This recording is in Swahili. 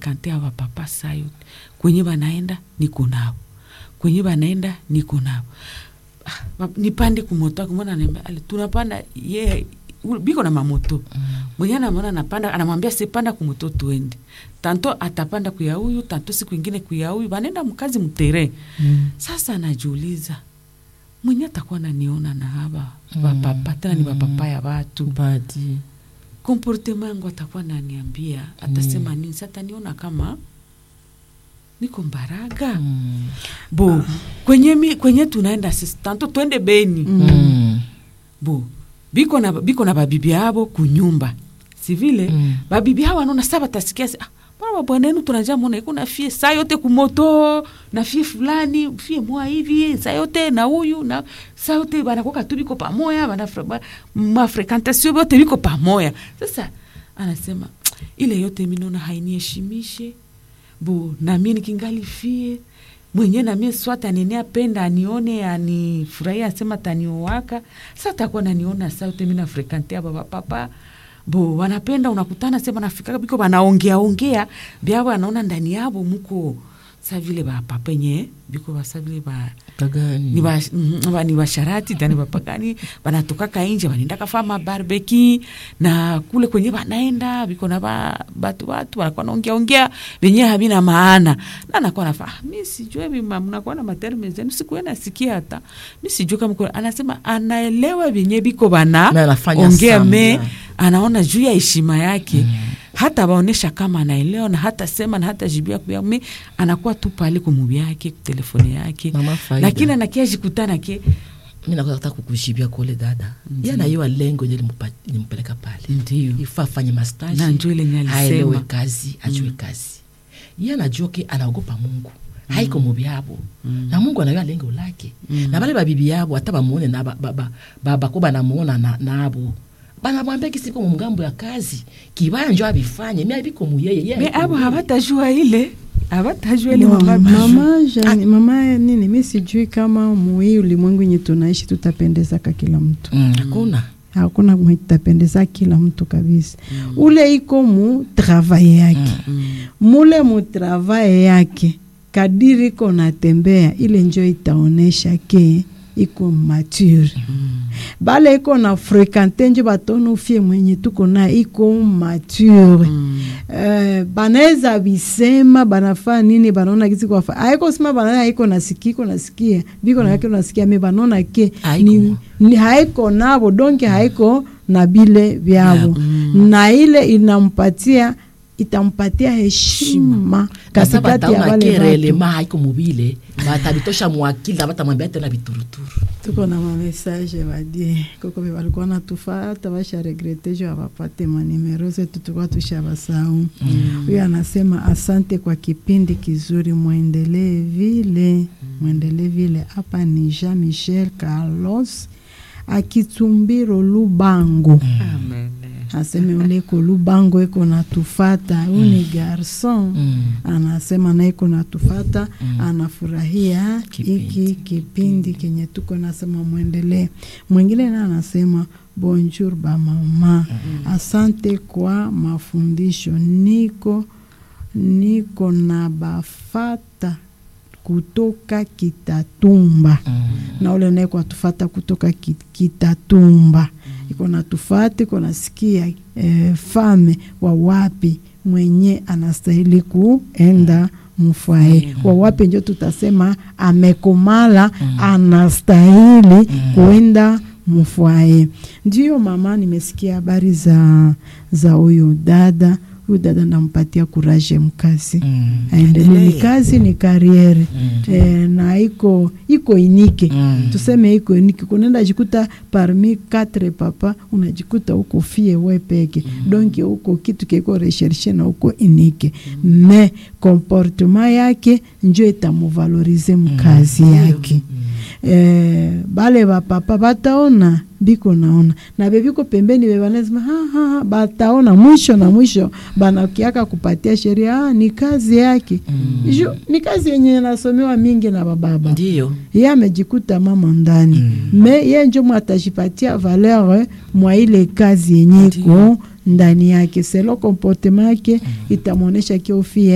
frekante awa papa saa yote kwenye banaenda niko nao kwenye banaenda niko nao Ah, ba- nipande kumoto kumona nemba ale tunapanda ye u- biko na mamoto mwenye anamwona anapanda anamwambia sipanda kumoto tuende tanto atapanda kuya huyu tanto siku ingine kuya huyu banaenda mkazi mtere Mm. sasa anajiuliza mwenye atakuwa naniona na haba bapapa tena ni bapapa ya watu Badi. komportema yangu atakuwa naniambia atasema nini sa ataniona kama niko mbaraga Mm. bo kwenye, mi, kwenye tunaenda sisi tanto twende beni Mm. bo biko na, biko na babibi abo kunyumba sivile Mm. babibi hao wanaona sa batasikia se, ah, mbona babwana yenu tunajaa mona iko na fie saa yote kumoto na fie fulani fie moa hivi saa yote na huyu na saa yote banakoka tu biko pamoya bana ba, mafrekantasio bote biko pamoya sasa anasema ile yote minona hainiheshimishe bo namie nikingali fie mwenye namie swata anene apenda anione anifurahia asema taniowaka sa takuwa naniona sa yote mina frekante aba bapapa bo wanapenda unakutana se banafika biko banaongea ongea byabo anaona ndani yabo muko sa vile bapapa enye biko basa vile ba Kagani. ni ba- mm, ba- ni basharati tani bapagani banatokaka inje banaenda kafama barbeki na kule kwenye banaenda biko na ba, batu batu banakuwa naongea ongea venye havina maana na nakuwa nafa ah, mi sijue bima mnakuwa na materme zenu sikuwe nasikia hata mi sijue kama kuna-" anasema anaelewa venye biko bana Me anafanya ongea me sambla. anaona juu ya heshima yake mm. hata baonesha kama anaelewa na hata sema na hata jibia kuya me anakuwa tu pale kumubi yake telefone yake Mama faida. lakini anakia jikutana ke mi nakuwa nataka kukujibia kule dada Ndiyo. ye anaiwa lengo nye limpeleka pale ndio ifa afanye mastaji Na njoo ile nye alisema. aelewe kazi ajue kazi ye anajua ke anaogopa mungu haiko mubi yabo na mungu anaiwa lengo lake na bale babibi yabo hata bamuone na ba- ba- ba- ba- bako banamuona na- nabo banamwambia kisiko mu ngambo ya kazi kibaya njo abifanye mi abiko muyeye ye me haiko abo muyeye. habatajua ile habatajua ile Mama, mama mama, jani, mama nini mi sijui kama muhii ulimwengu yenye tunaishi tutapendezaka kila mtu Mm, hakuna hakuna mwenye tutapendeza kila mtu kabisa ule iko mu travaye yake mule mu travaye yake kadiri iko natembea ile njo itaonesha ke iko mature bale iko na frekante njo batona ufie mwenye tuko na iko mature Eh, banaweza bisema banafaa nini banaona kisi kwafa aiko sema banaona haiko nasikia iko nasikia biko na yake nasikia me banaona ke Haiko. ni, ni haiko nabo donke haiko na bile vyabo na ile inampatia itampatia heshima kasa katikati ya bataona wale watu kerelema haiko mubile batabitosha mwakili abatamwambia tena bituruturu tuko na mamessage badie koko be balikuwa natufata basha regrete jo abapate manimero zetu tulikuwa tushabasau huyo anasema asante kwa kipindi kizuri mwendelee vile mwendelee vile hapa ni Jean Michel Carlos akitumbiro Lubango Amen. aseme uleko Lubango eko natufata huyu ni garson Mm. anasema na iko natufata anafurahia Kipindi. hiki kipindi kenye tuko nasema mwendelee mwingine na anasema bonjour bamama asante kwa mafundisho niko niko na bafata kutoka kitatumba na ule naye kwatufata kutoka ki- kitatumba iko natufata iko nasikia eh, fame wa wapi mwenye anastahili kuenda mfwae wa wapi njo tutasema amekomala anastahili kuenda mfwae ndiyo mama nimesikia habari za za huyu dada huyu dada nampatia kuraje mkazi Mm. aendelee ni Endelee. kazi ni kariere eh, na iko iko inike Mm. tuseme iko inike kunaenda jikuta parmi quatre papa unajikuta uko fie we peke donc uko kitu kiko recherche na uko inike me comportement yake njo itamuvalorize mkazi yake eh, bale bapapa bataona biko naona na bebiko pembeni bebanasema ha, ha, ha, bataona mwisho na mwisho banakiaka kupatia sheria ah, ni kazi yake mm. ni kazi yenye nasomewa mingi na bababa ndiyo ye amejikuta mama ndani mm. me ye njo mwatajipatia valeur mwa ile kazi yenye iko ndani yake selo comportement yake itamwonyesha kiofie